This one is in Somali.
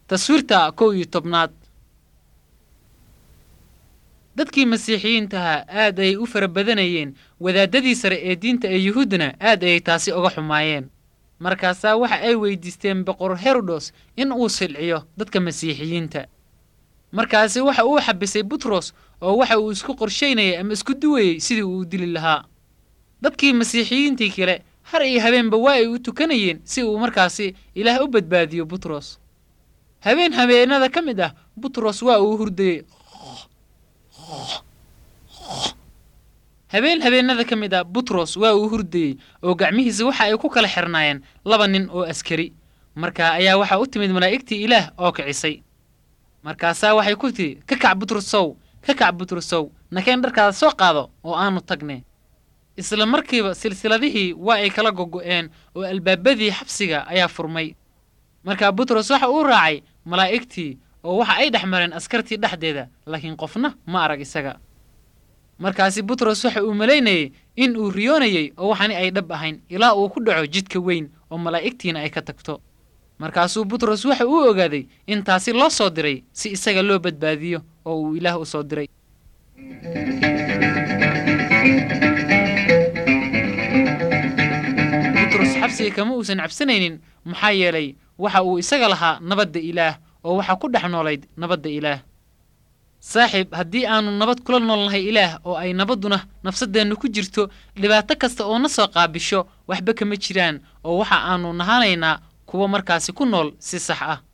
taswiirta kow iyo tobnaad dadkii masiixiyiintaha aad ayay u fara badanayeen wadaadadii sare ee diinta ee yuhuuddana aad ayay taasi uga xumaayeen markaasaa waxa ay weydiisteen boqor herodos in uu silciyo dadka masiixiyiinta markaasi waxa uu xabisay butros oo waxa uu isku qorshaynayay ama isku duwayey sidii uu dili lahaa dadkii masiixiyiintii kale har iyo habeenba waa ay u tukanayeen si uu markaasi ilaah u badbaadiyo butros habeen habeenada ka mid ah butros waa uu hurdayey habeen habeenada ka mid ah butros waa uu hurdayey oo gacmihiisa waxa ay ku kala xirnaayeen laba nin oo askari markaa ayaa waxaa u timid malaa'igtii ilaah oo kicisay markaasaa waxay ku tidhi ka kac butrosow ka kac butrosow nakeen dharkaada soo qaado oo aanu tagne isla markiiba silsiladihii waa ay kala gogo'een oo albaabadii xabsiga ayaa furmay markaa butros waxa uu raacay malaa'igtii oo waxa ay dhex mareen askartii dhexdeeda laakiin qofna ma arag isaga markaasi butros waxa uu malaynayey in uu riyoonayey oo waxani ay dhab ahayn ilaa uu ku dhaco jidka weyn oo malaa'igtiina ay ka tagto markaasuu butros waxa uu ogaaday in taasi loo soo diray si isaga loo badbaadiyo oo uu ilaah u soo diray butros xabsiga kama uusan cabsanaynin maxaa yeelay waxa uu isaga lahaa nabadda ilaah oo waxaa ku dhex noolayd nabadda ilaah saaxiib haddii aanu nabad kula noolnahay ilaah oo ay nabadduna nafsaddeennu ku jirto dhibaato kasta oo na soo qaabisho waxba kama jiraan oo waxa aanu nahanaynaa kuwa markaasi ku nool si sax ah